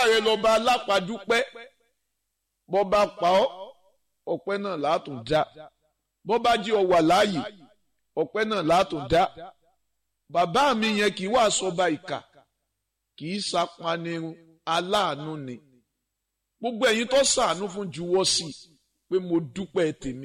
rẹ lọ́ba alápàdúpẹ́ bọ́ bá pa ọ́ ọpẹ́ náà látún dá bọ́ bá jí ọ wà láàyè ọpẹ́ náà látún dá bàbá mi yẹn kì í wá sọba ìkà kì í sapanirun aláàánú ni gbogbo ẹ̀yin tó sàánú fún juwọ́ sí i pé mo dúpẹ́ tèmi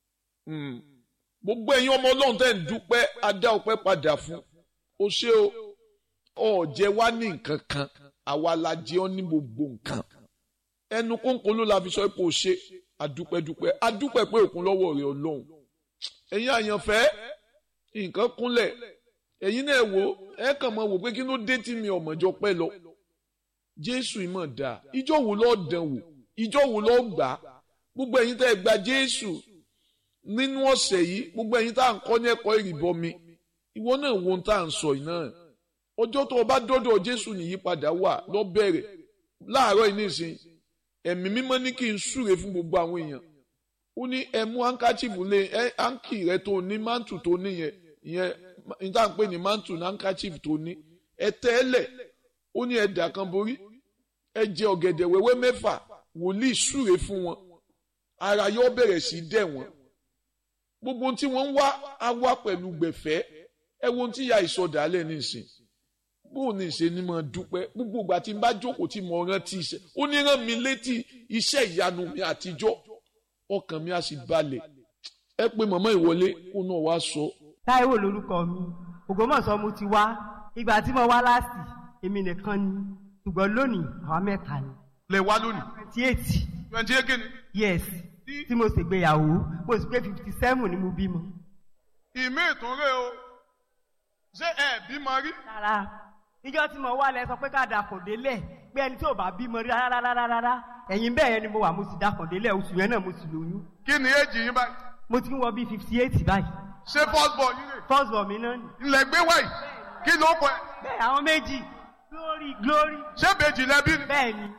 gbogbo ẹ̀yin ọmọ ọlọ́run tẹ́ ń dúpẹ́ adá ọpẹ́ padà fún o ṣé o ọ̀jẹ̀ wá ní nǹkan kan àwa la jẹ́ ọ́ ní gbogbo nǹkan ẹnu kónkón ló la fi sọ pé o ṣe adúpẹ́dúpẹ́ adúpẹ́ pé òkun lọ́wọ́ rẹ̀ ọlọ́run ẹ̀yin àyànfẹ́ nǹkan kúnlẹ̀ ẹ̀yin náà wò ẹ kàn máa wò pé kí ló dé tí mi ọ̀mọ̀jọ pẹ́ lọ jésù ìmọ̀ dà ìjọ wo lọ́ọ́ dán wò ìjọ wo lọ́ọ́ gbà gbogbo ẹ̀yin tẹ́ ẹ gba jésù nínú ọ̀sẹ̀ yìí gbogbo ẹ̀yin tá à ń kọ́ ní ẹ̀kọ́ ìrìbọmi ìwọ náà wo ohun tá à ń sọ yìí náà ọjọ́ tó o bá dọ́dọ̀ jésù nìyípadà wà lọ bẹ̀rẹ̀ láàárọ̀ yìí nísìn ẹ̀mí mímọ́ ní kí n súre fún gbogbo àwọn èèyàn ó ní ẹ mú hankachifu lé ẹ hanki rẹ tó ní mántù tó ní yẹn ìyẹn ní tá à ń pè ní mántù ní hankachifu tó ní ẹ tẹ́lẹ̀ ó ní ẹ dà kan borí ẹ jẹ ọ̀gẹ̀dẹ̀ wẹ́wẹ́ mẹ́fà wòlíì súre fún wọn ara yóò bẹ̀rẹ̀ sí dẹ̀ wọ́n gbogbo tí wọ́n ń wá á wá pẹ̀lú gbẹ̀fẹ́ ẹ wo ohun tí ìyá ìsọdàálẹ̀ nísìn bóun ní ìṣe ni mo dúpẹ́ gbogbo ìgbà tí n bá jókòó tí mo rántí iṣẹ́ ó ní rán mi létí iṣẹ́ ìyanu mi àtijọ́ ọkàn mi á sì balẹ̀ ẹ pé màmá ìwọlé kó náà wá sọ. táíwò lórúkọ mi ògbómọ̀ṣọ́ mo ti wá ìgbà tí mo wá láàsì èmi nìkan ni ṣùgbọ́n lónìí àwa mẹ́ta ni. lè wá lónìí. twenty eight twenty eight kìíní. yes tí mo ṣègbéyàwó mo sì pé fifty seven ni mo bímọ. ìmí ìtúnrẹ́ o ṣé ẹ bímọ rí. rárá níjọ́ tí mo wá lẹ sọ pé ká dàkùn délẹ̀ pé ẹni tí ò bá bímọ rí rárá rárá rárá ẹ̀yìn bẹ́ẹ̀ yẹn ni mo wà mo sì dàkùn délẹ̀ oṣù yẹn náà mo sì lóyún. kí ni èjì yín báyìí. mo ti ń wọ bíi fifty eight báyìí. ṣé first born yín rè. first born mi náà ni. ilẹ̀ gbé wáyìí kí ló kọ ẹ. bẹ́ẹ̀ àwọn méjì glory glory. ṣé bèjì lẹbi ni. bẹ́ẹ̀ ni.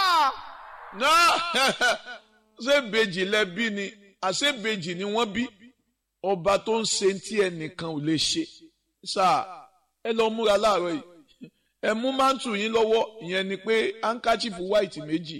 náà ṣé bèjì lẹbi ni àṣé bèjì ni wọ́n bí ọba tó ń ṣe tí ẹnìkan ò lè ṣe sáà ẹ lọ múra láàárọ̀ yìí ẹ mú mántù yín lọ́wọ́ ìyẹn ni pé hankachifu white méjì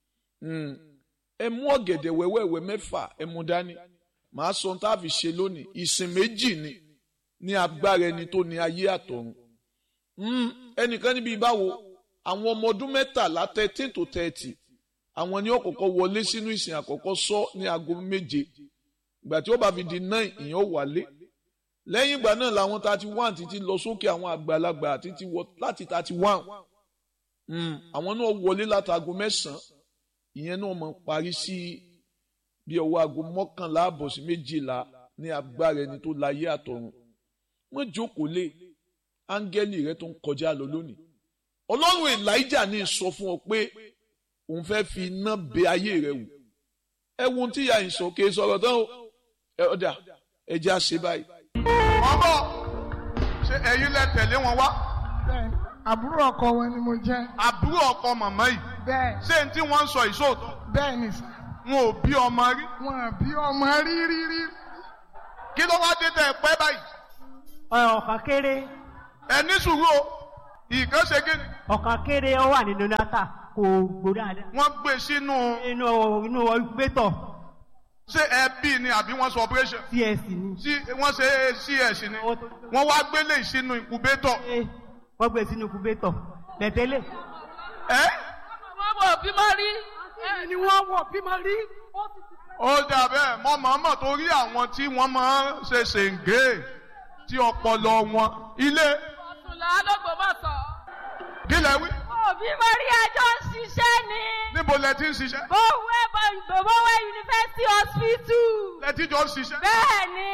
ẹ mú ọ̀gẹ̀dẹ̀ wẹ́wẹ́wẹ́ mẹ́fà ẹ mú dání màá sọ tá a fi ṣe lónìí ìsìn méjì ni ní agbára ẹni tó ní ayé àtọ̀run ẹnìkan níbi ìbáwo àwọn ọmọ ọdún mẹ́tàlá thirteen to thirty àwọn ni ó kọ́kọ́ wọlé sínú ìsìn àkọ́kọ́ sọ ní aago méje ìgbà tí ó bá fi di nine ìyẹn ó wálé lẹ́yìn ìgbà náà làwọn thirty one títí lọ sókè àwọn àgbàlagbà títí wọ láti thirty one àwọn náà wọlé látago mẹ́sàn-án ìyẹn náà mọ̀ parí sí bí ọwọ́ aago mọ́kànlá àbọ̀ sí méjìlá ní agbára ẹni tó láyé àtọ̀run wọ́n jókòó lé áńgẹ́lì rẹ tó ń kọjá lọ lónìí ọlọ́run elijah ní sọ fún ọ pé òun fẹ́ fi iná bẹ ayé rẹ wò ẹ wo ohun tí ìyá yìí sọ kí ẹ sọ̀rọ̀ tán o ẹ ọ̀dà ẹ jẹ́ àṣẹ báyìí ọbọ ṣe ẹ̀yin lẹ tẹ̀lé wọn wá. bẹ́ẹ̀ àbúrò ọkọ wọn ni mo jẹ́. àbúrò ọkọ màmá yìí. bẹ́ẹ̀ ṣé n tí wọ́n ń sọ ìṣòótọ́. bẹ́ẹ̀ ni sà. wọn ò bí ọmọ rí. wọn ò bí ọmọ rí rí rí. kí ló wá dé tẹ ẹ pẹ́ báyìí. ọ̀kan kéré. ẹ ní sùúrù o ìkan ṣe kí ni. ọ̀kan kéré ó wà nínú náta kò gbó dáadáa. wọ́n gbé sínú. inú inú ìgbétọ̀. ṣé ẹ bí ni àbí wọ́n sọ operation. cs ni. sí wọ́n ṣe cs ni. wọ́n wá gbélé sínú incubator. wọ́n gbé sínú incubator bẹ̀tẹ́lẹ̀. ẹ. wọ́n wọ̀ bímọ rí. ni wọ́n wọ̀ bímọ rí. ó dà bẹ́ẹ̀ mọ́ màmá torí àwọn tí wọ́n máa ń ṣe ṣèǹgé tí ọpọlọ wọn ilé. ọ̀túnlá lọ́gbọ̀mọ̀sọ̀. kí lẹ wí. òbí mo rí ẹjọ́ ń ṣiṣẹ́ ni. níbo lẹ ti ń ṣiṣẹ́. bówẹ́ bówẹ́ university hospital. lẹ ti jọ ń ṣiṣẹ́. bẹ́ẹ̀ ni.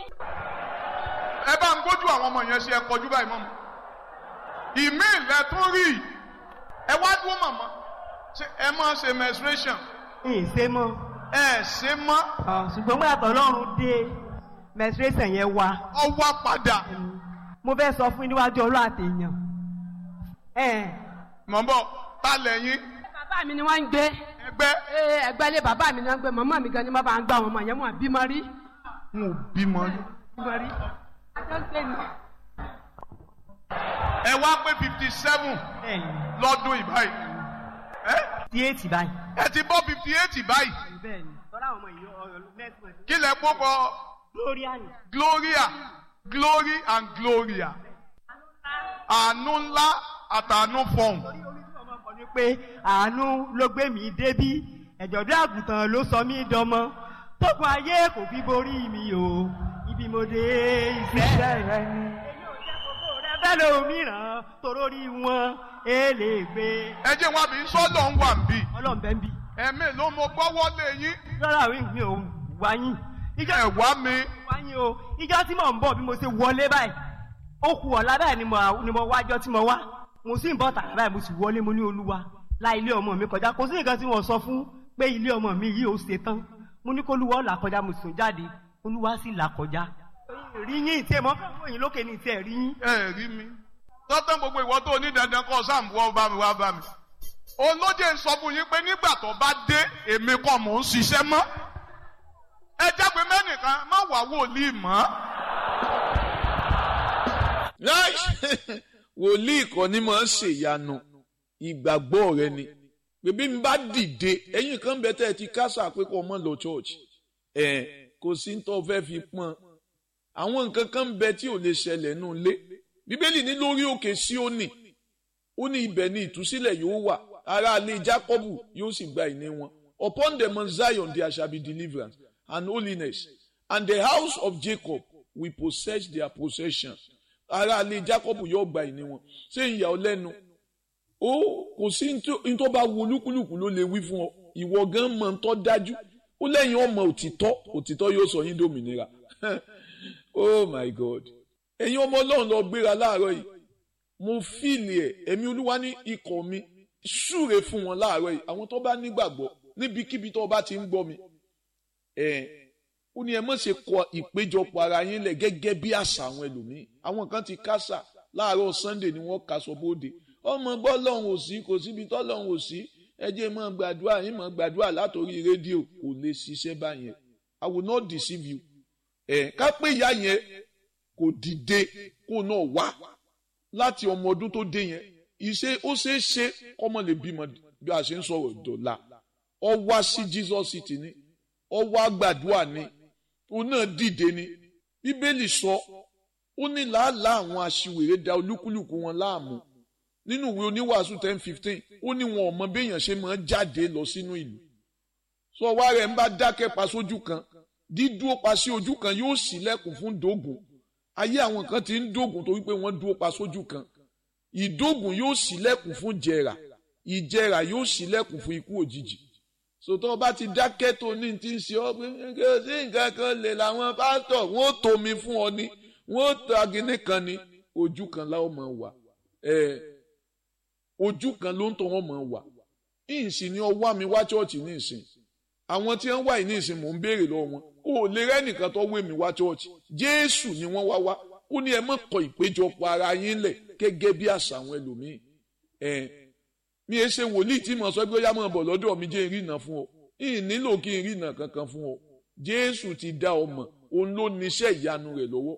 ẹ bá ń gbójú àwọn ọmọ yẹn ṣe ẹ kọjú báyìí mọ́mọ́. ìmí ilẹ̀ tún rí ẹ wá dúró màmá ṣe ẹ máa ṣe menstruation. ìṣe mọ́. ẹ ṣe mọ́. ṣùgbọ́n gbọ́dọ̀ tọ́lọ́run dé menstruation yẹn wá. ọ wá padà. mo fẹ́ sọ fún níwájú ọlọ́ àtẹ̀yàn. mọ̀ bọ̀ ta lẹ́yìn. bàbá mi ni wọ́n ń gbé. ẹgbẹ́. ẹgbẹ́ ilé bàbá mi ni wọ́n ń gbé màmá mi gan ni wọ́n bá ń gbá wọn mọ̀ yẹn wọ́n bímọ rí. n ò bímọ rí. bímọ rí. ẹ wá pé fifty seven lọ́dún ìbáyìí tí èètì báyìí. ẹ ti bọ́ fifty eight báyìí bẹ́ẹ̀ ni tọ́lá àwọn ọmọ yìí ọ̀rọ̀ next month. kí lẹ kókọ gloria ni. gloria glory and gloria àánú ńlá àtàánú fọhùn torí orí tí ọmọ kọ ni pé àánú ló gbé mi débí ẹ̀jọ̀dún àgùntàn ló sọ mí dọmọ tókun ayé kò fi borí mi o ibi mo dé iṣẹ́ rẹ ni. èyí ò jẹ́ gbogbo rẹ bẹ́ẹ̀ lómìíràn torórí wọn èlé gbé. ẹ jẹ́ wọn àbí sọ́dọ̀ ń wà ń bì ọlọ́run bẹ́ẹ̀ ń bì. ẹ̀mí ló mo gbọ́wọ́ lé yín rárá mi mi ò wáyìn. ìjọ ẹ̀ wá mi wáyìn o ìjọ tí mò ń bọ̀ bí mo ṣe wọlé báyìí ó kù ọ̀la báyìí ni mo ni mo wájọ́ tí mo wá mo sì ń bọ̀ tààrà báyìí mo sì wọlé mo ní olúwa la ilé ọmọ mi kọjá kò sí nǹkan tí wọ́n sọ fún pé ilé ọmọ mi yìí ó ṣe tán mo ní kó olúwa ó là kọjá mo sùn jáde olúwa sì là kọjá. rí yín tí ẹ mọ fún òyìn lókè ní tí ẹ rí yín. ẹ rí mi tọ́tàn gbogbo ìwọ tó ní dandan kọ́ sáàmù wọ́n bá mi wá bá mi olóje ń sọ fún yín pé nígbà tó bá dé èmi kọ́ mò ń ṣiṣẹ́ mọ́ ẹ jágbe mẹ́nìkan má wà wòlíì mọ́ Nice. wòlíì kan ní máa ń ṣèyanu ìgbàgbọ́ rẹ ni bèbí mi bá dìde ẹ̀yin kan bẹ tẹ́ ẹ ti kásà pé kó mọ́ lọ church ẹ̀ kò sí ní tó fẹ́ fi pọ́n àwọn nǹkan kan ń bẹ tí ò lè ṣẹlẹ̀ nù lé bíbélì ní lórí òkè Síónì ó ní ibẹ̀ ni ìtúsílẹ̀ yóò wà ará ilé Jákọ́bù yóò sì gba ìní wọn upon the mount Zion there shall be deliverance and holiness and the house of Jacob will possess their possession ará ilé Jákọ́bù yóò gba ìní wọn ṣé ìyà ọ lẹ́nu ó kò sí ní tó bá wo olúkúlùkù ló lè wí fún ọ ìwọ gan mọ̀ ń tọ́ dájú ó lẹ́yìn ọmọ òtítọ́ òtítọ́ yóò sọ yín dòmìnira oh my god ẹ̀yin ọmọ ọlọ́run lọ gbéra láàárọ̀ yìí mo fíìlì ẹ̀ ẹ̀mí olúwa ní ikọ̀ mi súre fún wọn láàárọ̀ yìí àwọn tó bá nígbàgbọ́ níbikíbi tó bá ti ń gbọ́ mi ẹ̀ ó ní ẹ má ṣe kọ ìpéjọpọ̀ ara yín lẹ̀ gẹ́gẹ́ bí àṣà àwọn ẹlòmíì àwọn kan ti kásà láàárọ̀ sunday ni wọ́n kaṣọ bóde ọmọ gbọ́ lọ́hùn ò sí kò síbi tọ́ lọ́hùn ò sí ẹ jẹ́ mọ́ gbàdúrà yín mọ́ gbàdúrà látòrí rédíò kò lè ṣiṣẹ́ báyẹn i will not deceive you ẹ̀ ká pé ìyá yẹn kò dìde kó náà wá láti ọmọ ọdún tó dé yẹn ìṣe ó ṣe é ṣe kọ́mọ lè bímọ bí a ṣe ń sọ̀rọ̀ dọ̀la ọ wá sí jesus city ni ọ wá gbàdúrà ni òun náà dìde ni bíbélì sọ ó ní làálàá àwọn aṣiwèrè da olúkúlùkù wọn láàmú nínú ìwé oníwàásù ten fifteen ó ní wọn ò mọ béèyàn ṣe máa jáde lọ sínú ìlú sọ wá rẹ̀ ń bá dákẹ́ pa sójú kan dídúró pa sí ojú kan yóò ṣílẹ̀kùn fún dógùn ayé àwọn kan ti ń dógùn torí pé wọ́n dúró pa sójú kan ìdógùn yóò ṣílẹ̀kùn fún jẹrà ìjẹrà yóò ṣílẹ̀kùn fún ikú òjijì sòtọ́ bá ti dákẹ́ tó ní ti ń ṣe ọ́ pé kí o sí nǹkan kan lè làwọn pásítọ̀ wọ́n ó tomi fún ọ ni wọ́n ó ta gíní kan ni ojú kan láwọn máa wà ẹ̀ ojú kan ló ń tọ́ wọn máa wà ìsìn ni ọ wá mi wá chọ́ọ̀chì ní ìsìn àwọn tí wọ́n wà ní ìsìn mò ń béèrè lọ́wọ́ wọn o lè rẹ́nìkan tó wé mi wá chọ́ọ̀chì jésù ni wọ́n wá wá ó ní ẹ má kọ ìpéjọpọ̀ ara yín lẹ̀ gẹ́gẹ́ bí àṣà àwọn ẹlòmíì ẹ̀ mi ẹ ṣe wòlíì tí mo sọ pé ó yá máa bọ̀ lọ́dọ̀ mi jẹ́ ìrìnà fún ọ ìyìn nílò kí n rìnà kankan fún ọ jésù ti dá ọ mọ̀ òun ló níṣẹ́ ìyanu rẹ̀ lọ́wọ́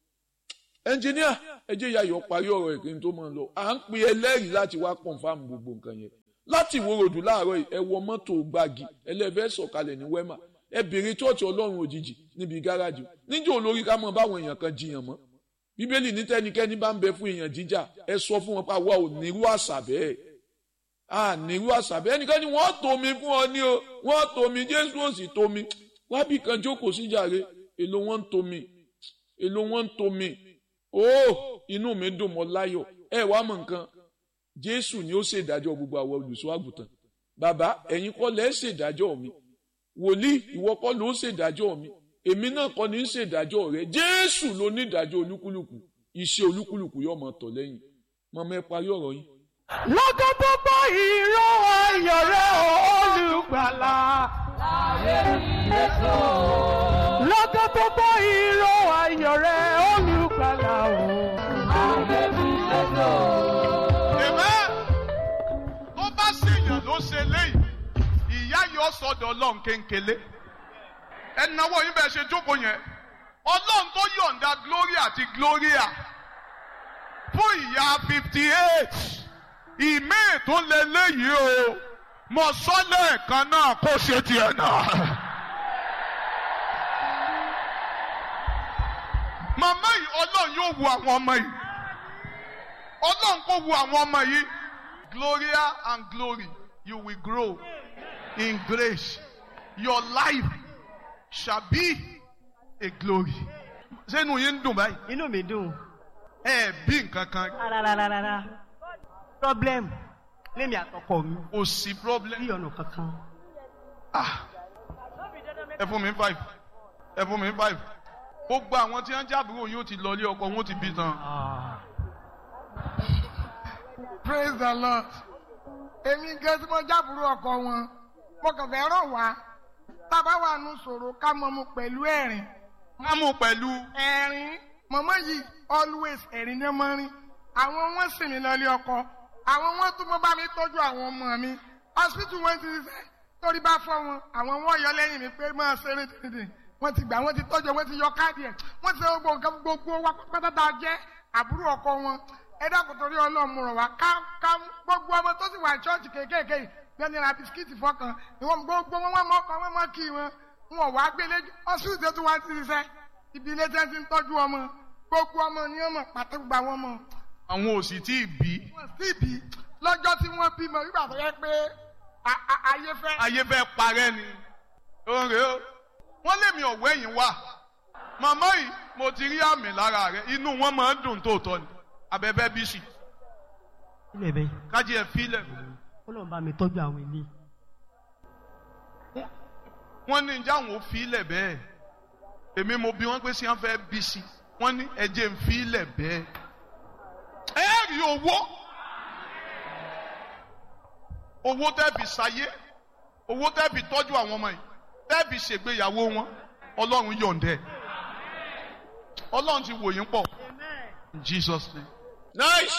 ẹnjìníà ẹ jẹ́ yayọ̀ parí ọ̀rọ̀ ẹ̀ kí n tó máa lọ à ń pe ẹlẹ́rìí láti wá kọ̀ǹfàmù gbogbo nǹkan yẹn láti ìwòròdú láàárọ̀ yìí ẹ wọ mọ́tò gbági ẹlẹ́fẹ́ sọ̀kalẹ̀ ní wẹ́mà ẹ bèrè chọ́ọ̀chì ọlọ́run òjijì níbi gáràjì níjẹ́ olórí ká mọ̀ báwọn èèyàn kan jiyàn mọ́ bíbélì ní tẹ́nikẹ́ni bá ń bẹ fún èèyàn jíjà ẹ sọ fún wọn pa wá ò nírú àṣà bẹ́ẹ̀ à nírú àṣà bẹ́ẹ̀ ẹnikẹ́ni wọ́n tomi fún ọ ní o wọ́n tomi jésù ò sì tomi wábì kan jókòó síjàre èlò wọn ń tomi èlò wọn ń tomi ó inú mi dùn mọ́ láyọ̀ ẹ wá mọ̀ nǹkan jésù ni ó ṣèdájọ́ gbogbo àwọn olùṣọ́ àgùntàn bàbá ẹ̀yin kọ́ lẹ́ ṣèdájọ́ mi wòlíì ìwọ kọ́ ló ṣèdájọ́ mi èmi náà kọ́ ni ń ṣèdájọ́ rẹ jésù ló ní ìdájọ́ olúkúlùkù iṣẹ́ olúkúlùkù yóò máa tọ̀ lẹ́yìn mọ̀mọ́ ẹ parí ọ̀rọ̀ yín. lọ́gọ́ tó gbọ́ ìró ayọ̀ rẹ̀ olùgbàlà. lọ́gọ́ tó gbọ́ ìró ayọ̀ rẹ̀ olùgbàlà o. Amen. tó bá ṣèyàn ló ṣe léyìí ìyá yóò sọdọ̀ ọlọ́run kéńkélé ẹnáwó yín bẹ́ẹ̀ ṣe jókòó yẹn ọlọ́run tó yọ̀ǹda gloria àti gloria fún ìyá fifty eight ìmíì tó lé léyìí o mo sọ lẹ́ẹ̀kan náà kó ṣe tiẹ̀ náà. màmá yìí ọlọ́run yóò wo àwọn ọmọ yìí ọlọ́run kò wo àwọn ọmọ yìí gloria and glory you will grow in grace your life shall be a glory. sẹ́nu yín ń dùn báyìí inú mi dùn ẹ bí nǹkan kan rárárárá problem lémi àtọkọ mi kò sí problem. bí ọ̀nà kankan. Ah. ẹ fún mi five ẹ fún mi five gbogbo àwọn tí wọn jábúrò yóò ti lọlé ọkọ wọn ti bí tán. praise the lord èmi gan tí mo jábùrú ọkọ wọn mo kàn fẹ́ rọ̀ wá tábà wà nù sọ̀rọ̀ ká mọ mu pẹ̀lú ẹ̀rín wọn mú pẹ̀lú ẹ̀rín mọ̀mọ́ yìí always ẹ̀rín ní ọmọ rin àwọn wọn sì mí lọlé ọkọ àwọn wọn tún mọ bá mi tọ́jú àwọn ọmọ mi hospital wọn ti ṣiṣẹ́ torí bá fọ́ wọn àwọn wọn yọ lẹ́yìn mi pé máa ṣeré dídì wọn ti gbà wọn ti tọ́jú wọn ti yọ káàdì ẹ̀ wọn ti ṣe gbogbo nǹkan gbogbo wa pátápátá jẹ́ àbúrò ọkọ wọn ẹ dákun torí ọlọ́run rọ̀ wá ká ká gbogbo ọmọ tó sì wà ní ṣọ́ọ̀ṣì kéékèèké yìí bí wọ́n ní ra bisikíìtì fọkàn ìwọ̀n gbogbo wọn wọ́n mọ ọkọ wọn mọ kí wọn wọn wá gbélé ọsùn tó wá ti ṣiṣẹ́ ibi ilé tí wọ́n ti ń tọ́jú ọmọ gbogbo ọmọ ni wọ́n mọ̀ pàtó gba wọn mọ̀ àwọn òsì tí ì bí wọ́n sì bí lọ́jọ́ tí wọ́n bímọ nígbà tó yẹ pé a- a- ayé fẹ́ ayé fẹ́ parẹ́ ni oore o wọ́n lé mi ọ̀wọ́ ẹ̀yìn wá màmá yìí mo ti rí àmì lára rẹ inú wọn máa ń dùn tóòtọ́ ni abẹ́fẹ́ bí sì ilé bẹ́ẹ̀ kájí ẹ̀ fílẹ̀ ó lọ́n bá mi tọ́jú àwọn ilé. wọ́n ní njẹ́ àwọn ò fílẹ̀ bẹ́ẹ̀ èmi mo bí wọ́n pé sí wọn fẹ́ bí sí wọ́n ní ẹ̀jẹ̀ ń fílẹ̀ bẹ́ẹ̀ ẹ rí owó owó tẹ́ẹ̀bì sáyé owó tẹ́ẹ̀bì tọ́jú àwọn ọmọ yìí tẹ́ẹ̀bì ṣègbéyàwó wọn ọlọ́run yọ̀ǹdẹ̀ ọlọ́run ti wò yín pọ̀ in Jesus name. nice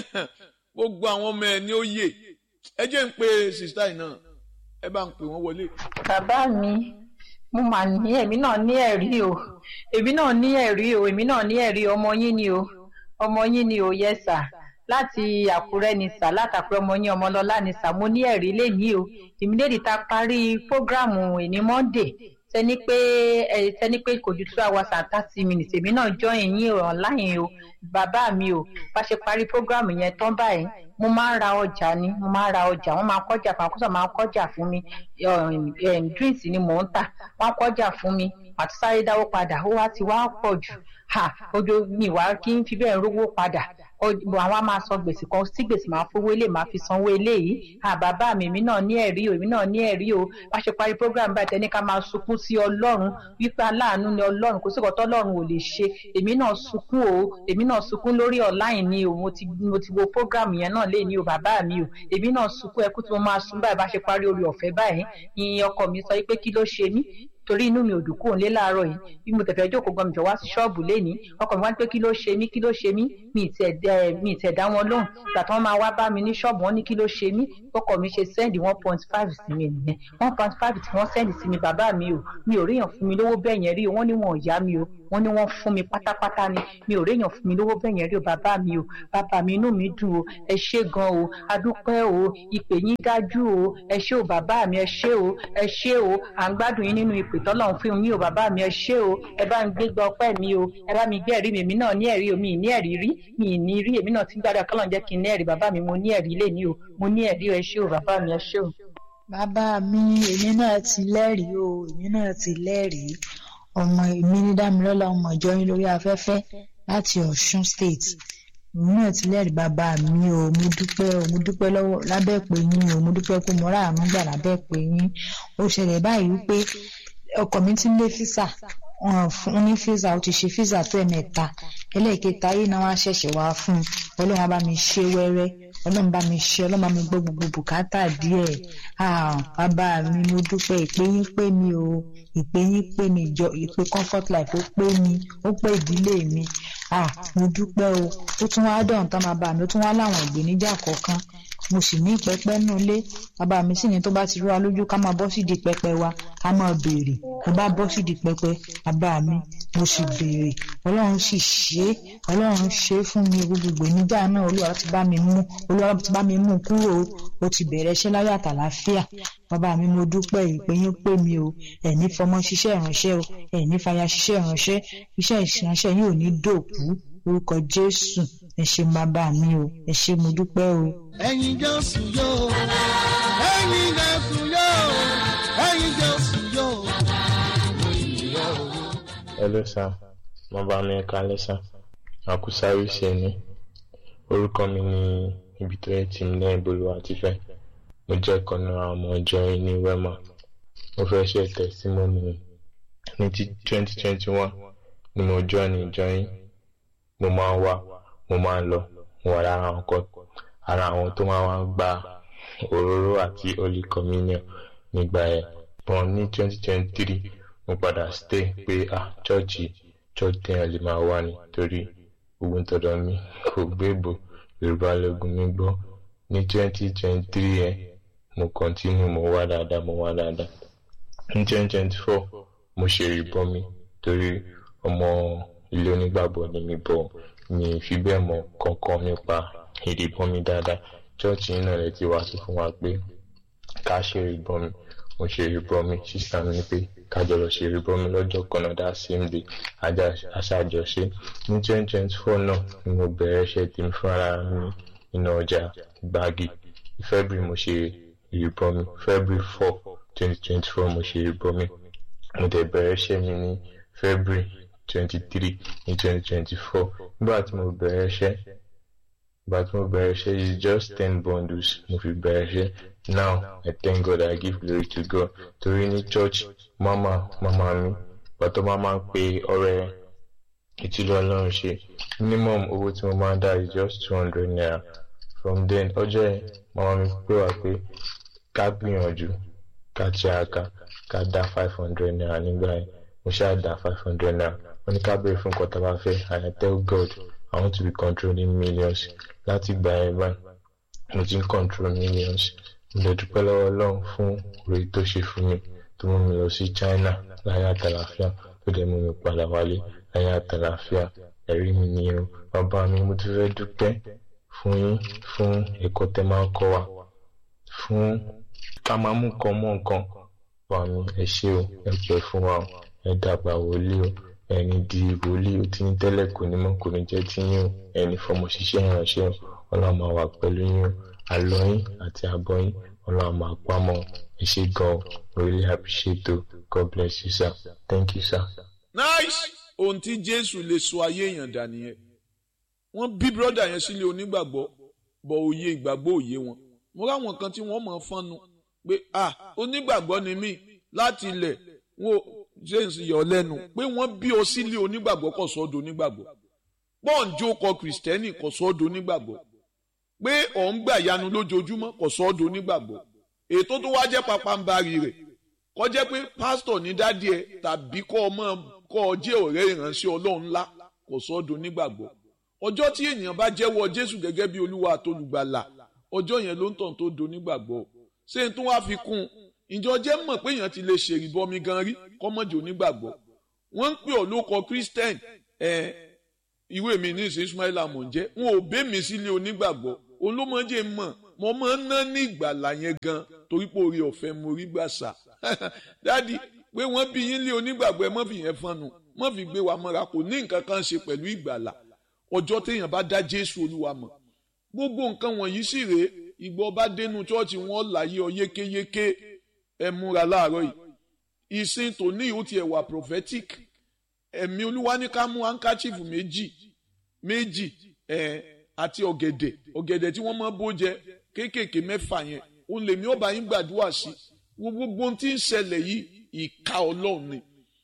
gbogbo àwọn ọmọ ẹ ní ó yè ẹ jẹ́ ń pe sista yìí náà ẹ bá ń pè wọ́n wọlé. bàbá mi mo mà ní èmi náà ní ẹ̀rí o èmi náà ní ẹ̀rí o èmi náà ní ẹ̀rí ọmọ yín ni o ọmọ yín ni o yẹ sà láti àkúrẹ́ ni sà látàkúrẹ́ ọmọ yín ọmọlọ́lá ni sà mo ní ẹ̀rí lénìí o ìmídèdì ta parí prógráàmù ìní monday tẹni pé ẹ tẹni pé kò ju two hours and thirty minutes èmi náà join yín online o bàbá mi o bá ṣe parí prógráàmù yẹn tán báyìí mo máa ń ra ọjà ni mo máa ń ra ọjà wọn máa ń kọjà fún akóso máa ń kọjà fún mi um, um, drinks ni mò ń tà wọn kọjà fún mi àti sáré dáwó padà ó wá ti wá pọ̀ jù ha ojú mi wá kí n fi bẹ́ẹ̀ rówó padà àwọn á máa san gbèsè kan tí gbèsè máa fowó ilé máa fi sanwó eléyìí à bàbá mi èmi náà ní ẹ̀rí o èmi náà ní ẹ̀rí o bá ṣe parí program báyìí tẹ́ni ká máa sunkún sí ọlọ́run wípé aláàánú ni ọlọ́run kò sí ìkọ́ tọ́lọ́run ò lè ṣe èmi náà sunkún o èmi náà sunkún lórí online ni o mo ti mo ti wo program yẹn náà lé ní o bàbá mi o èmi náà sunkún ẹkú tí mo máa sun báyìí bá ṣe parí orí ọ̀fẹ́ báyìí ìyìn ọkọ mi sọ pé kí ló ṣe mí torí inú mi ò dùn kúrò nílé láàárọ̀ yìí bí mo tẹ̀fẹ́ jókòó gan mi jọ wá sí ṣọ́ọ̀bù lénìí ọkọ mi wá ní pé kí ló ṣe mí kí ló ṣe mí mi ì tẹ̀ dẹ́ mi ì tẹ̀ dá wọn lóhùn ìgbà tí wọ́n máa wá bá mi ní ṣọ́ọ̀bù wọn ní kí ló ṣe mí ọkọ mi ṣe sẹ́ndì one point five sí mi nìyẹn one point five tí wọ́n sẹ́ndì sí mi bàbá mi o mi ò ríyàn fún mi lówó bẹ́ẹ̀ yẹn rí o wọ́n ní wọn ò yá mi o wọ́n ní wọ́n fún mi pátápátá ni mi ò ríyàn fún mi lówó bẹ́ẹ̀ yẹn rí o bàbá mi o bàbá mi inú mi dùn o ẹ ṣé gan o adúpẹ́ o ìpè yín dájú o ẹ ṣé o bàbá mi ẹ ṣé o ẹ ṣé o à ń gbádùn yín nínú ìpè tọ́lọ́run fún yín o bàbá mi ẹ ṣé o ẹ bá mi gbégbá ọpẹ́ mi o ẹ bá mi gbé ẹ̀rí mi èmi náà ní ẹ̀rí o mi ì ní ẹ̀rí rí mi ì ní rí èmi náà ti ń gbádùn kọ́lọ́n jẹ́ kí n ní ẹ̀rí bàbá mi mo ní ẹ̀rí lé ní o mo ní ẹ̀rí o ẹ ṣé o bàbá mi ẹ ṣé o. bàbá mi èmi náà ti lẹ́rìí o èmi náà ti lẹ́rìí ọmọ èmi ní dámilọ́lá ọmọ ìjọ yín lórí afẹ́fẹ́ láti ọ̀ṣun state èmi náà ti lẹ́rìí bàbá mi o mo dúpẹ́ o mo dúpẹ́ lọ́wọ́ lábẹ́ pé yín o mo dúpẹ́ pé mo rà àánú gbà lábẹ́ pé yín ó ṣẹlẹ̀ báyìí wípé ọkọ mi ti ń lé físà wọn fún un ní físà ó ti ṣe físà tó ẹ̀mẹ́ta ẹlẹ́ẹ̀kẹta yìí náà wá ṣẹ̀ṣẹ̀ wá fún un ọlọ́run á bá mi ṣe wẹ́rẹ́ ọlọ́run bá mi ṣe ọlọ́run bá mi gbọ́ gbogbo bùkátà díẹ̀ ah bàbá mi mo dúpẹ́ ìpè yín pé mi o ìpè yín pé mi ìjọ ìpè comfort life ó pé mi ó pé ìdílé mi ah mo dúpẹ́ o ó tún wá dọ̀hún tán máa bá mi ó tún wá láwọn ìgbéníjà kọ̀ọ̀kan mo sì ní pẹpẹ nínú ilé bàbá mi sì ní tó bá ti rú wa lójú ká máa bọ́ sídìí pẹpẹ wa ká máa béèrè mo bá bọ́ sídìí pẹpẹ bàbá mi mo sì béèrè ọlọ́run sì ṣe é ọlọ́run ṣe é fún mi gbogbo ìgbéníjà náà olúwa ti bá mi mú olúwa ti bá mi mú kúrò ó ti bẹ̀rẹ̀ iṣẹ́ láyọ̀ àtàlàáfíà bàbá mi mo dúpẹ́ ìpè yín pè mí o ẹ̀ní fọmọ ṣiṣẹ́ ìránṣẹ́ o ẹ̀ní fàyà ṣiṣẹ́ ìránṣẹ́ iṣẹ́ ìránṣẹ́ yín ò ní dòkú orúkọ jésù ẹ ṣé bàbá mi o ẹ ṣé mo dúpẹ́ o. ẹ̀yin jésù yóò ẹ̀yin jésù yóò ẹ̀yin jésù yóò. Hello sir, mo bá mi kalẹ̀ sir. Àkúsáré ṣe ni. Orúkọ mi ni ibi tó yẹ tí mi lẹ́yìn bolúwa ti fẹ́. Mo jẹ́ kan náà ọmọ ìjọ yín ní Wema. Mo fẹ́ ṣe tẹ̀símọ́nì ní ti twenty twenty one ni mo join ìjọ yín. Mo máa ń wá, mo máa ń lọ, mo wà lára àwọn kan ara àwọn tó máa ń gba òróró àti holy communion nígbà yẹn. But ní twenty twenty three mo padà stay pé ah chọ́ọ̀chì church téèyàn lè máa wá ni torí ogun tọ̀dọ̀ mi kò gbébo yorùbá lógun mi gbọ́ ní twenty twenty three yẹn mo continue mo wá dáadáa mo wá dáadáa ní twenty twenty four mo ṣe ìbọn mi torí ọmọ ilé onígbàgbọ́ ni mi bọ̀ mi fi bẹ́ẹ̀ mọ̀ kankan nípa ìdìbọn mi dáadáa chọ́ọ̀chì náà lè ti wá sọ fún wa pé ká ṣe ìbọn mi mo ṣe ìbọn mi sísá mi ní pé kájọ lọ ṣe ìrìbọn mi lọ́jọ́ kan náà that same day aṣáájọṣe ní twenty twenty four náà ni mo bẹ̀rẹ̀ iṣẹ́ tèmi fún ara mi nínú ọjà gbági february mo ṣe ìrìbọn mi february four twenty twenty four mo ṣe ìrìbọn mi mo dẹ̀ bẹ̀rẹ̀ iṣẹ́ mi ní february twenty three ní twenty twenty four nígbà tí mo bẹ̀rẹ̀ iṣẹ́ nígbà tí mo bẹ̀rẹ̀ iṣẹ́ is just ten bundles mo fi bẹ̀rẹ̀ iṣẹ́ now I thank God I give glory to God torí ní church mama mama mi pàtó mama ń pe ọ̀rẹ́ ìtìlú Ọlọ́run ṣe minimum owó tí mo máa ń dá is just two hundred naira from then ọjọ́ yẹn mama mi pè wá pé ká gbìyànjú ká tiraka ká dá five hundred naira nígbà yẹn mo ṣáà dá five hundred naira wọ́n ní ká béèrè fún nǹkan tá a bá fẹ́ and I tell God I want to be controlling millions láti gbà yẹn báyìí mo ti ń control millions mo lè dúpẹ́ lọ́wọ́ Ọlọ́run fún oore tó ṣe fún mi tó mú mi lọ sí China láyé àtàlàfíà tó dẹ̀ mú mi padà wálé láyé àtàlàfíà ẹ̀rí mi nìyẹn o bàbá mi mo ti fẹ́ dúpẹ́ fún yín fún ẹ̀kọ́ tẹ́ máa ń kọ́ wa fún ká máa mú nǹkan mọ́ nǹkan wà mí ẹ ṣé o ẹ pẹ́ fún wa o ẹ dàgbà wòlíì o ẹni di wòlíì o tí ń tẹ́lẹ̀ kò ní mọ́ kò ní jẹ́ tí yín o ẹni fọmọ ṣiṣẹ́ ìránṣẹ́ o ọlọ́run máa wà pẹ̀lú yín o àlọ́ yín àti àbọ̀ yín ọlọ́run máa pamọ́ ẹ ṣé gan o really appreciate o God bless you sir thank you sir. nice ohun tí jésù lè sọ ayé èèyàn dà nìyẹn wọ́n bí brọdà yẹn sílé onígbàgbọ́ bọ òye ìgbàgbọ́ òye wọn mo ráwọn kan tí wọ́n mọ̀ fọ́nnu pé ah onígbàgbọ́ ni mí láti ilẹ̀ wọn ò james yọ lẹ́nu pé wọ́n bí ọ sílé onígbàgbọ́ kò sọ́dọ̀ onígbàgbọ́ pọ́ǹjó kọ kìrìsìtẹ́nì kò sọ́dọ̀ onígbàgbọ́ pé ọ̀ ń gbà yanu lójoojúmọ́ kò sọ́dọ̀ onígbàgbọ́ ètò tó wá jẹ́ papambarì rẹ̀ kọ́ jẹ́ pé pásítọ̀ ní dádì ẹ̀ tàbí kọ́ ọmọ kọ́ ọ jẹ́ ọ̀rẹ́ ìránṣẹ́ ọlọ́run ńlá kò sọ́dọ̀ onígbàgbọ́ ọjọ́ tí ènìyàn bá jẹ́wọ́ jésù gẹ́gẹ́ bí olúwa àtolùgbàlà ọjọ́ yẹn ló ń tàn tó do onígbàgbọ́ ṣé n tó wá fi kún un ìjọ jẹ́ mọ̀ pé èèyàn ti lè ṣèrìbọmi gan rí kọ́mọ̀jì onígbàgbọ́ wọ́n ń pè ọ́ lóko christian ẹ̀ ìwé mi ní ìsìn ismaila mọ̀ ń jẹ́ wọn ò bẹ́ mi sílé onígbàgbọ́ olómọdé mọ̀ mo máa ń ná ní ìgbàlà yẹn gan torí pé orí ọ̀fẹ́ mo rí gbà sà dáàdi pé wọ́n bí yín lé onígbàgbọ́ ẹ mọ́ fi yẹn fọ́nù mọ́ fi gbé wa mọ́ra kò ní nǹkan kan ṣe pẹ̀lú ìgbàlà ọjọ́ téèyàn bá dá jésù olúwa mọ̀ gbogbo nǹkan wọ̀nyí sì rèé ìgbọ́ bá dénú chọ́ọ̀chì wọn láyé ọ yékéyéké ẹ múra láàárọ̀ yìí ìsìn tòní ó tiẹ̀ wà prophetic ẹ̀mí olúwa ní ká mú handkerchief méjì méjì ẹ̀ àti ọ̀gẹ̀dẹ̀ ọ̀gẹ̀dẹ̀ tí wọ́n máa bó jẹ kéékèèké mẹ́fà yẹn òun lèmi ọba yín gbàdúrà sí gbogbo ohun tí ń ṣẹlẹ̀ yìí ìka ọlọ́run ni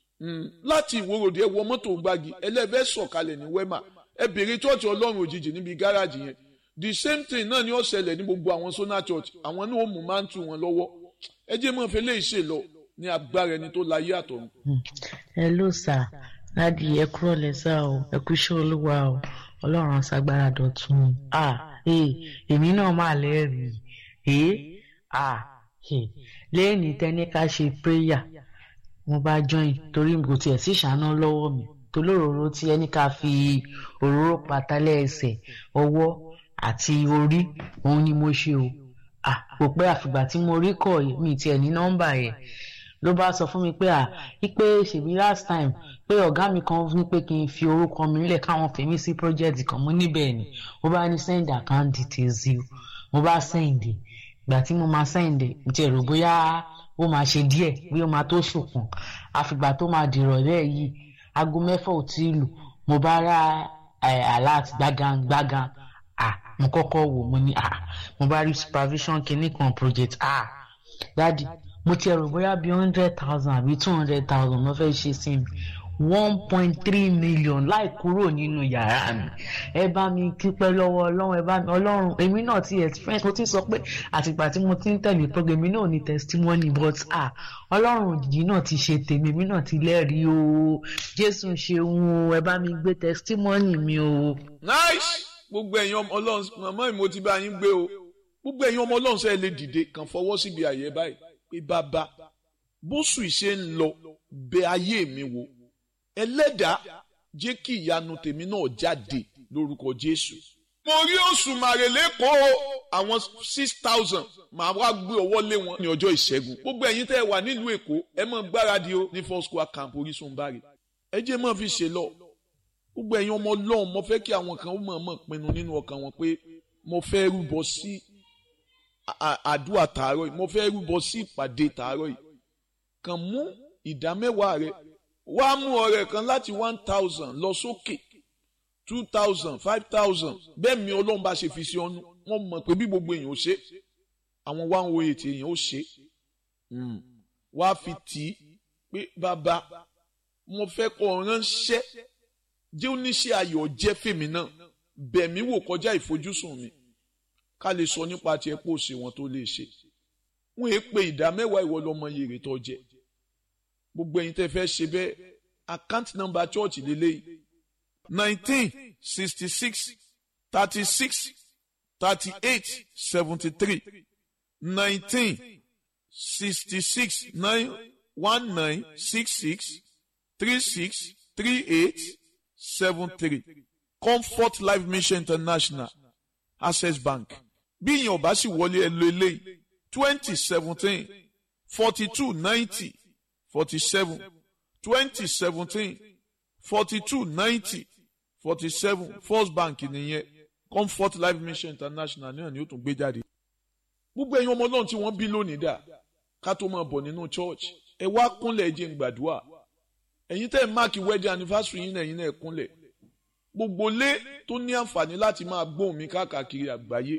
láti ìwòròdì ẹ wọ mọ́tò gbági ẹlẹ́fẹ́ sọ̀kalẹ̀ ní wema ẹ bèrè chọ́ọ̀chì ọlọ́run òjijì níbi gáràjì yẹn the same thing náà ni ó ṣẹlẹ̀ ní gbogbo àwọn sona church àwọn náà ó mú máa ń tu wọn lọ́wọ́ ẹ jẹ́ mọ́ fẹ́lẹ́ ìṣe lọ ní agbára ẹni tó láyé àtọ̀run. ẹ ló sà ládi ẹ kúrò lẹ́sà o ẹ kú iṣẹ́ olúwa o ọlọ́run aṣàgbára dọ̀tun à ee èmi náà máa lẹ́rìí ee ah ee lẹ́yìn tẹ́ni ká ṣe prayer mo bá join torí kò tiẹ̀ sí ìṣáná lọ́wọ́ mi tolóróró tí ẹni ká fi òróró patálẹ̀ ẹsẹ̀ ọwọ́ àti orí òun ni mo ṣe o ah kò pẹ́ àfìgbà tí mo rí kọ̀ mi tiẹ̀ ní nọ́mbà yẹn ló bá sọ fún mi pé à wípé ṣèbí last time pé ọ̀gá mi kan ní pé kí n fi orúkọ mi nílẹ̀ káwọn fèmí sí project kan mo níbẹ̀ ni mo bá ní send account details yìí mo bá send ìgbà tí mo máa send mo ti rò bóyá ó máa ṣe díẹ̀ bí ó máa tó ṣùkùn àfìgbà tó máa dìrọ̀lẹ́ yìí aago mẹ́fà ò tí ì lù mo bá rà alert gbágan gbágan ah mo kọ́kọ́ wò mo ní ah mo bá rí supervision kinní kan project ah dadi mo ti rò bóyá bíi hundred thousand àbí two hundred thousand ló fẹ́ ṣe sí mi one point three million láì kúrò nínú yàrá mi ẹ bá mi kípẹ́ lọ́wọ́ ọlọ́run ẹ bá mi ọlọ́run èmi náà ti experience mo ti sọ pé àtìgbà tí mo ti ń tẹ̀lé program èmi náà ní testimony but ah ọlọ́run òjijì náà ti ṣe tèmi èmi náà ti lẹ́rìí o jésù ṣeun o ẹ bá mi gbé testimony mi o. nice gbogbo ẹ̀yin ọmọ ọlọ́run màmá mi mo ti bá yín gbé o gbogbo ẹ̀yin ọmọ ọlọ́run sẹ́ẹ̀ lè dìde kàn fọwọ́ síbi àyè báyìí pé bàbá bóṣù ìṣe ń lọ bẹ ayé mi wò ẹlẹ́dàá jẹ́ kí ìyanu tèmi náà jáde lórúkọ jésù. mo rí oṣù màrèlé kó àwọn six thousand màá wá gbé ọwọ́ lé wọn ní ọjọ́ ìṣẹ́gun gbogbo ẹ̀yin tẹ́ ẹ wà nílùú èkó ẹ mọ̀ gbáradì o ní four square camp orísun bari ẹ jẹ́ mọ̀ fi ṣe lọ gbogbo ẹ̀yin ọmọ ọlọ́run mo fẹ́ kí àwọn kan ó mọ̀ mọ̀ pinnu nínú ọkàn wọn pé mo fẹ́ rúbọ sí àdúrà tààrọ̀ yìí mo fẹ́ rúbọ sí ìpàdé tààrọ̀ yìí kàn mú ìdá mẹ́wàá rẹ wá mú ọrẹ kan láti one thousand lọ sókè two thousand five thousand bẹ́ẹ̀ mi ọlọ́run bá ṣe fi sí ọ́nú wọ́n mọ̀ pé bí gbogbo èèyàn ó ṣe àwọn one oh eight èèyàn ó ṣe wá fi tì í pé bàbá mo fẹ́ kọ́ ránṣẹ́ jẹ́ oníṣẹ́ ayọ̀ jẹ́ fèmí náà bẹ̀mí wò kọjá ìfojúsùn mi ká lè sọ nípa tiẹ̀ pò sí wọn tó lè ṣe wọ́n èé pe ìdá mẹ́wàá ìwọ lọ́mọ yèrè tó jẹ gbogbo ẹ̀yin tẹ́ fẹ́ ṣe bẹ́ẹ̀ account number church lélẹ́yìí nineteen sixty six thirty six thirty eight seventy three nineteen sixty six nine one nine six six three six three eight seven three comfort life mission international access bank bí ìyẹn ò bá sì wọlé ẹ lo eléyìí twenty seventeen forty two ninety forty seven twenty seventeen forty two ninety forty seven first bank nìyẹn comfort life mission international náà ni ó tún gbé jáde. gbogbo ẹ̀yin ọmọ náà tí wọ́n bí lónìí dà ká tó máa bọ̀ nínú church ẹ wá kúnlẹ̀ jẹ́ ń gbàdúrà ẹ̀yin tẹ́ ẹ̀ máàkì wedding anniversary yín náà ẹ̀yin náà ẹ̀ kúnlẹ̀ gbogbo lé tó ní àǹfààní láti máa gbóhùn mi káàkiri àgbáyé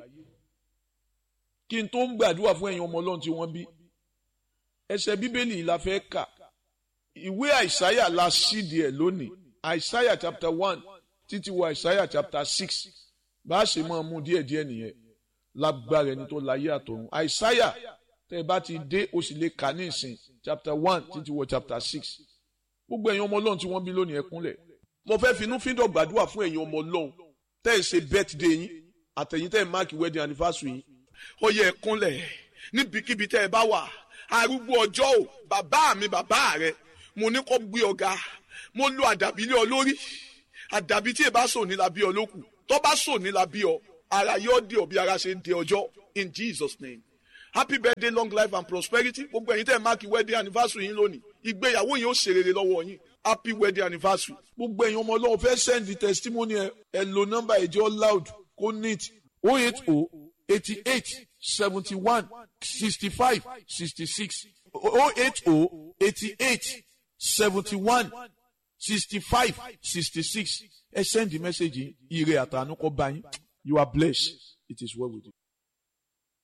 kí n tó ń gbàdúrà fún ẹ̀yin ọmọ ọlọ́run tí wọ́n bí ẹsẹ̀ bíbélì la fẹ́ kà ìwé àìsáyà la ṣídìí ẹ̀ lónìí àìsáyà chapter one títí wọ àìsáyà chapter six bá a ṣe máa mú díẹ̀díẹ̀ nìyẹn lágbára ẹni tó láyé àtọ̀run àìsáyà tẹ́ ẹ bá ti dé o sì lè kà ní ìsìn chapter one títí wọ chapter six gbogbo ẹ̀yin ọmọ ọlọ́run tí wọ́n bí lónìí ẹ kúnlẹ̀ mo fẹ́ finú fíndọ̀ gbàdúrà fún ẹ̀yin ọmọ ọlọ́run tẹ́ ẹ ṣe birthday yín àtẹ̀yìn tẹ́ ẹ máàkì wedding anniversary yín ó yẹ ẹ kúnlẹ̀ níbikíbi tẹ́ ẹ bá wà arúgbó ọjọ́ ò bàbá mi bàbá rẹ mo ní kó gbé ọ̀gá mo lo àdàbí lé ọ lórí àdàbí tí ẹ bá sò ní la bí ọ lókù tó bá sò ní la bí ọ ara yóò dé ọ bí ara ṣe ń dé ọjọ́ in Jesus name happy birthday long life and prosperity gbogbo ẹ̀yin tẹ́ ẹ máàkì wedding anniversary yín lónìí ìgbéyàwó yín ó ṣe rere lọ́wọ́ yín happy wedding anniversary. gbogbo ẹ̀yin ọmọ ọlọ́run fẹ́ send the testimony ẹ ẹ lo nọ́mbà ẹ̀jẹ̀ loud kó neat oh eight oh eighty eight seventy one sixty five sixty six oh eight oh eighty eight seventy one sixty five sixty six ẹ send the message yìí ire àtànú kọ́ bá yín you are blessed it is well with you.